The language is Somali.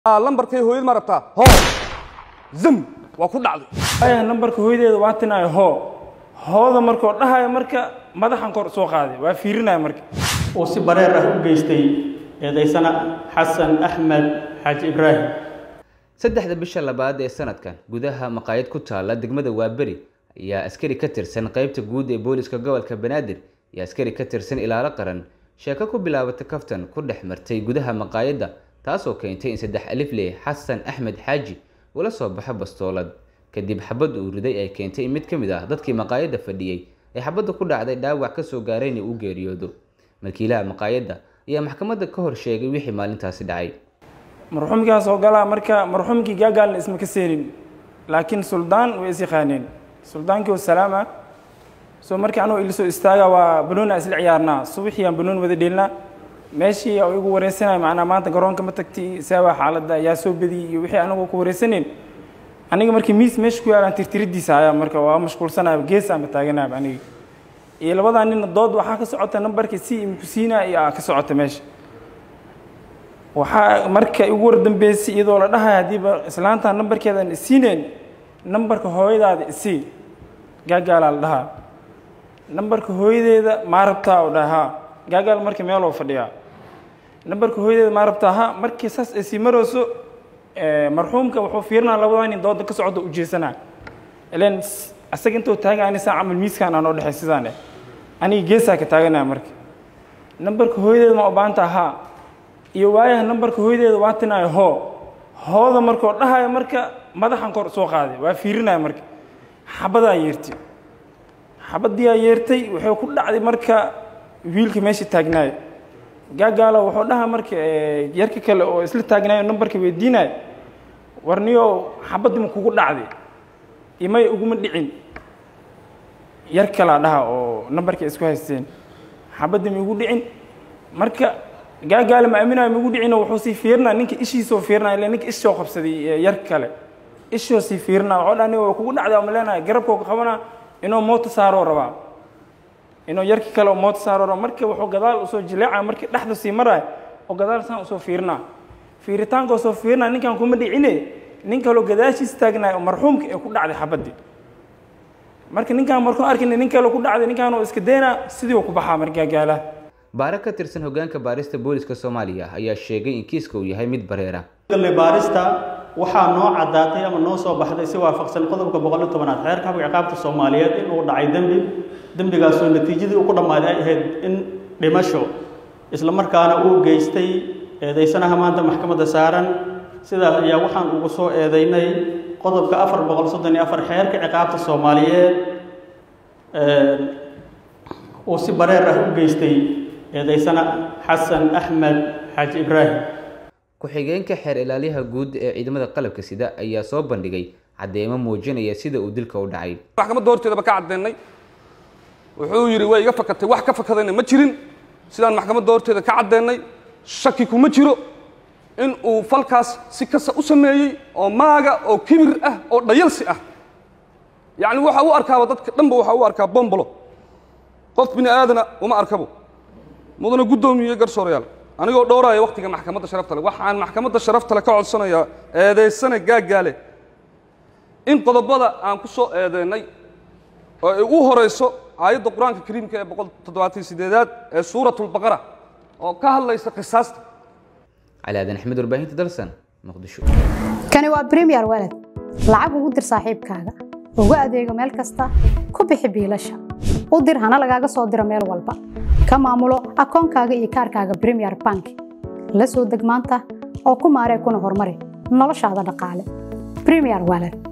lambarkay hooyad ma rabtaa hoo zam waa ku dhacday aya nambarka hooyadeeda waa tinaayo hoo hooda markoo dhahayo marka madaxan kor soo qaaday waa fiirinaya marka uu si bareer ah u geystay eedaysana xasan axmed xaaji ibraahim saddexda bisha labaad ee sanadkan gudaha maqaayad ku taala degmada waaberi ayaa askari ka tirsan qeybta guud ee booliska gobolka banaadir iyo askari ka tirsan ilaalo qaran sheeko ku bilaabatay kaftan ku dhex martay gudaha maqaayadda taasoo keentay in saddex alifley xasan axmed xaaji ula soo baxo bastoolad kadib xabad uu riday ay keentay in mid ka mid ah dadkii maqaayadda fadhiyey ee xabadda ku dhacday dhaawac kasoo gaarayna uu geeriyoodo markiilaha maqaayadda ayaa maxkamadda ka hor sheegay wixii maalintaasi dhacay marxuumkaas oo galaa marka marxuumkii gaagaalna isma ka seenin laakiin suldaan way is yaqaaneen suldaankii oo salaama soo markii anuu ila soo istaaga waa banoona isla ciyaarnaa subaxii aan banoon wada dheelnaa meeshii oo igu wareysanaya macnaa maanta garoonka ma tagti saawaa xaaladda ayaa soo badiyey iyo wixii anagoo ku wareysaneen aniga markii miis meesha ku yaalaan tirtiridiisa ayaa marka waa mashquulsanaya gees ama taaganaya aniga iyo labadaa nina dood waxaa ka socota nambarka si imkusiina iyo aa ka socota meesha waxaa marka igu wardambeysay iyadoo la dhahay haddiiba islaantaa nambarkeedan isiineen nambarka hooyadaada isii gaagaalaa la dhahaa nambarka hooyadeeda maa rabtaa oo dhahaa gaagaal marka meeloo fadhiyaa nambarka hooyadeeda maa rabtaa ha markii saas ay sii marayso marxuumka wuxuu fiirinaa labadaa nin dooda ka socda ujeesanaa ilan asaga intuu taagan ani saa camal miiskaan aan oo dhexay sidaan eh aniga geesaa ka taaganaya marka nambarka hooyadeeda ma obaanta haa iyo waayaha nambarka hooyadeeda waa tinaayo hoo hooda markoo dhahayo marka madaxan kor soo qaaday waa fiirinaya marka xabadaa yeertay xabadiyaa yeertay wuxuu ku dhacday marka wiilka meesha taagnaayo gaagaalo wuxuu dhaha marka yarka kale oo isla taagnaayo nambarka weydiinayo warniyo xabadima kugu dhacday imay uguma dhicin yar kalaa dhaha oo nambarka isku haysteen xabadima igu dhicin marka gaagaale ma aaminayo migu dhicino wuxuu sii fiirinaa ninka ishiisoo fiirinaya ille ninka ishoo qabsaday yar kale ishoo sii fiirinaa waxuu dhaa aniga kugu dhacday ama leenahay garabkoo ka qabanaa inuu mooto saaroo rabaa inuu yarki kale oo mooto saaroo rabaa marka wuxuu gadaal usoo jileecaya markii dhexda sii maraya oo gadaal saan usoo fiirinaa fiiritaanka usoo fiirinaa ninkan kuma dhicine nin kaloo gadaashiis taagnayo oo marxuumka ee ku dhacday xabaddii marka ninkaan markuu arkina nin kale ku dhacday ninkaan oo iska daynaa sidii uu ku baxaa marka gaagaalaha baare ka tirsan hogaanka baarista booliska soomaaliya ayaa sheegay in kiiska uu yahay mid bareera galle baarista waxaa noo caddaatay ama noo soo baxday si waafaqsan qodobka boqol iyo tobanaad xeerka habka ciqaabta soomaaliyeed in uu dhacay dembi dembigaasoo natiijadii ugu dhammaaday ay ahayd in dhimasho isla markaana uu geystay eedaysanaha maanta maxkamadda saaran sidaas ayaa waxaan ugu soo eedaynay qodobka afar boqol soddon iyo afar xeerka ciqaabta soomaaliyeed uu si bareer ah u geystay eedaysana xasan axmed xaaji ibraahim ku-xigeenka xeer ilaaliyaha guud ee ciidamada qalabka sida ayaa soo bandhigay caddeemo muujinaya sida uu dilka u dhacay maxkamadda horteedaba ka caddeennay wuxuu yidhi way iga fakatay wax ka fakadayna ma jirin sidaan maxkamadda horteeda ka caddeennay shaki kuma jiro in uu falkaas si kasta u sameeyey oo maaga oo kibir ah oo dhayalsi ah yacni waxa u arkaaba dadka dhanba waxa u arkaa bombolo qof bini aadana uma arkabo mudana guddoomiye garsoorayaal anigoo dhowraaya wakhtiga maxkamadda sharafta le waxaan maxkamadda sharafta le ka codsanayaa eedaysana gaaggaale in qodobada aan ku soo eedeennay oo ay u horayso aayadda qur-aanka kariimka ee boqol toddobaatan sideedaad ee suuratulbaqara oo ka hadlaysa qisaasta cali aadan axmed warbaahinta dalsan muqdisho kani waa premier walad lacag ugu dir saaxiibkaaga ugu adeego meel kasta ku bixi biilasha u dir hana lagaaga soo diro meel walba ka maamulo akoonkaaga iyo kaarkaaga premier bank la soo deg maanta oo ku maaree kuna horumari noloshaada dhaqaale premier walad